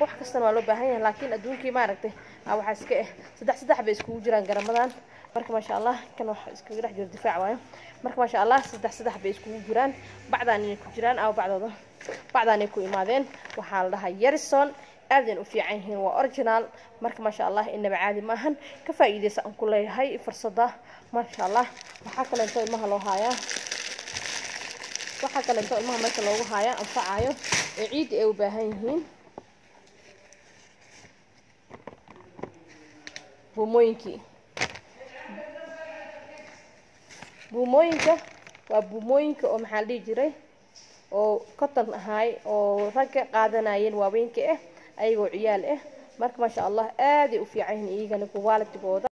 wax kastana waa loo baahan yahay laakiin adduunkii maaragtay waxaa iska eh saddex saddex bay iskugu jiraan garamadan marka maasha allah kan wax iskaga dhex jiro difaac waayo marka maasha allah saddex saddex bay iskugu jiraan bacdaan inay ku jiraan ama bacdooda bacdaanay ku imaadeen waxaa la dhahaa yarison aadan u fiican yihiin waa original marka maasha allah inaba caadi maahan ka faa'iideysa aan ku leeyahay fursada maasha allah waxaa kaleeto ilmaha loo haayaa waxaa kaleeto ilmaha marka loogu haayaa anfacayo ee ciidda ay u baahan yihiin buumooyinkii buumooyinka waa buumooyinka oo maxaa la dhihi jiray oo cotton ahaay oo ragga qaadanayeen waaweynka ah ayagoo ciyaal ah marka maasha allah aaday u fiican yihiin iyagana qualitigooda